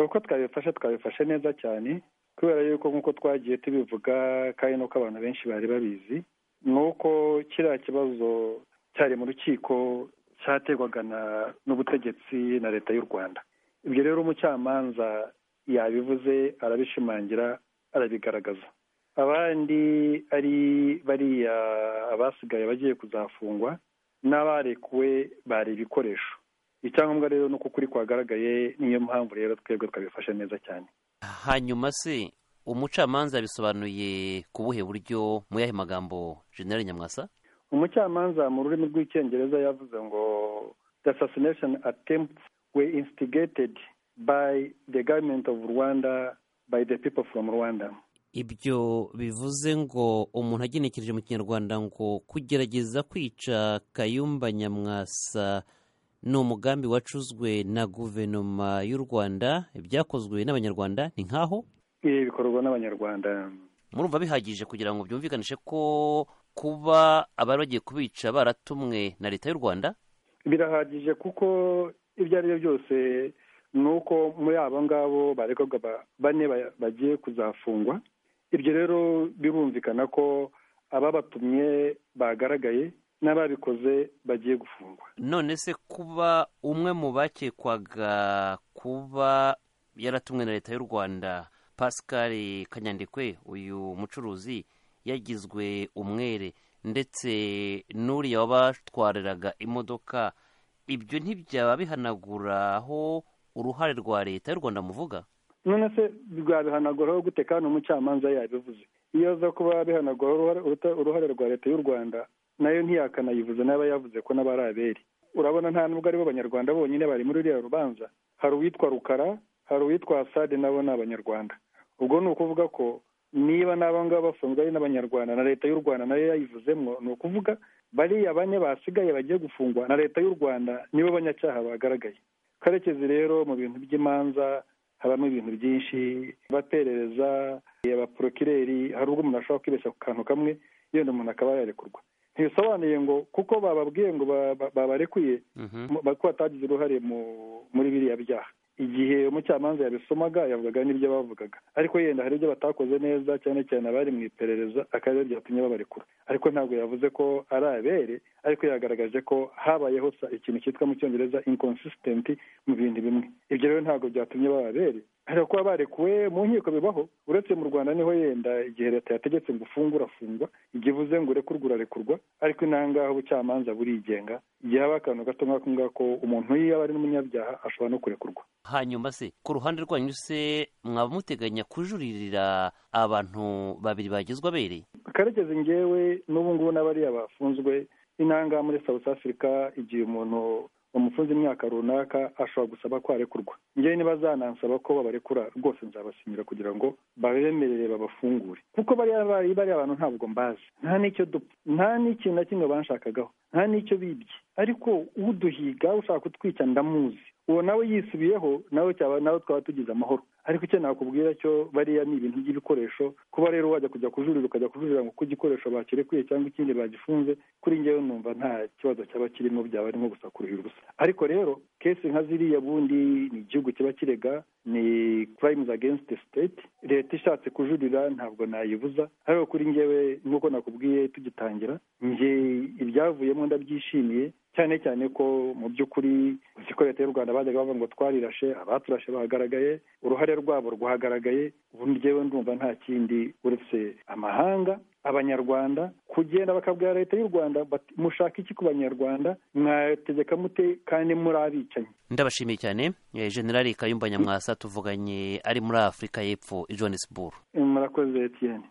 uko twabifashe twabifashe neza cyane kubera yuko nk'uko twagiye tubivuga kandi n'uko abantu benshi bari babizi ni uko kiriya kibazo cyari mu rukiko cyategwaga n'ubutegetsi na leta y'u rwanda ibyo rero umucamanza yabivuze arabishimangira arabigaragaza abandi ari bariya abasigaye bagiye kuzafungwa n'abarekuwe bari ibikoresho icyangombwa rero ni uko ukuri kwagaragaye niyo mpamvu rero twebwe twabifashe neza cyane hanyuma se umucamanza yabisobanuye ku buhe buryo mu yahe magambo general nyamwasa umucamanza mu rurimi rw'icyongereza yavuze ngo the assassination attempts were instigated by the government of rwanda by the people from rwanda ibyo bivuze ngo umuntu agenekereje mu kinyarwanda ngo kugerageza kwica kayumba nyamwasa ni umugambi wacuzwe na guverinoma y'u rwanda byakozwe n'abanyarwanda ni nk'aho ibi bikorwa n'abanyarwanda murumva bihagije kugira ngo byumvikanishe ko kuba abari bagiye kubica baratumwe na leta y'u rwanda birahagije kuko ibyo ari byo byose ni uko muri abo ngabo barekurwa bane bagiye kuzafungwa ibyo rero birumvikana ko ababatumye bagaragaye n'ababikoze bagiye gufungwa none se kuba umwe mu bakekwaga kuba yaratumwe na leta y'u rwanda pascal kanyandikwe uyu mucuruzi yagizwe umwere ndetse n'uriya wabatwariraga imodoka ibyo ntibyaba bihanaguraho uruhare rwa leta y'u rwanda muvuga none se rwabihanaguraho gute kandi umucamanza yabivuze iyo aza kuba bihanaguraho uruhare rwa leta y'u rwanda nayo ntiyakanayivuze n'aba yavuze ko n'aba ari abere urabona nta nubwo aribo banyarwanda bonyine bari muri ruriya rubanza hari uwitwa rukara hari uwitwa asade nabo ni abanyarwanda ubwo ni ukuvuga ko niba n'aba ngaba bafunzwe ari n'abanyarwanda na leta y'u rwanda nayo yayivuzemo ni ukuvuga bariya bane basigaye bagiye gufungwa na leta y'u rwanda nibo banyacyaha bagaragaye karekezi rero mu bintu by'imanza habamo ibintu byinshi abaperereza abaporokireri hari ubwo umuntu ashobora kwibeshya ku kantu kamwe yenda umuntu akaba yarekurwa ntibisobanuye ngo kuko bababwiye ngo babarekuye ko batagize uruhare muri biriya byaha igihe umucamanza yabisomaga yavugaga n'ibyo bavugaga ariko yenda hari ibyo batakoze neza cyane cyane abari mu iperereza akaba byatumye babarekura ariko ntabwo yavuze ko ari abere ariko yagaragaje ko habayeho ikintu cyitwa mu cyongereza inconsistent mu bintu bimwe ibyo rero ntabwo byatumye baba abere hari kuba barekuwe mu nkiko bibaho uretse mu rwanda niho yenda igihe leta yategetse ngo ufunge urafungwa igihe ivuze ngo urekurwe urarekurwa ariko intangaho ubucamanza burigenga igihe haba akantu gato nk'ako ngako umuntu iyo aba ari n'umunyabyaha ashobora no kurekurwa hanyuma se ku ruhande rwanyu se mwaba muteganya kujuririra abantu babiri bagizwe abereye karekezi ngewe n'ubu ngubu n'abariya bafunzwe intanga muri south africa igihe umuntu bamufunze imyaka runaka ashobora gusaba ko arekurwa ngewe ntibazanansaba ko babarekura rwose nzabasinyira kugira ngo babemerere babafungure kuko bariya bari bariya bantu ntabwo mbazi nta n'icyo dupfa nta n'ikintu na kimwe banshakagaho nta n'icyo bibye ariko uduhiga ushaka kutwica ndamuzi uwo nawe yisubiyeho nawe cyaba nawe twaba tugize amahoro ariko icyo nakubwira cyo bariya ni ibintu by'ibikoresho kuba rero wajya kujya kujurira ukajya kujurira ngo uko igikoresho bakirekuye cyangwa ikindi bagifunze kuri ngewe numva nta kibazo cyaba kirimo byaba arimo gusa kuruhira ubusa ariko rero kesi nka ziriya bundi ni igihugu kiba kirega ni crimes against the state leta ishatse kujurira ntabwo nayibuza ariko kuri ngewe nk'uko nakubwiye tugitangira nge ibyavuyemo ndabyishimiye cyane cyane ko mu by'ukuri ko leta y'u rwanda bajyaga bavuga ngo twarirashe abaturashe bahagaragaye uruhare rwabo rwagaragaye ubu ngewe ndumva nta kindi uretse amahanga abanyarwanda kugenda bakabwira leta y'u rwanda mushaka iki ku banyarwanda mwategeka mute kandi muri abicanyi ndabashimiye cyane generali kayumba nyamwasa tuvuganye ari muri afurika y'epfo i johannesburg murakoze etiyeni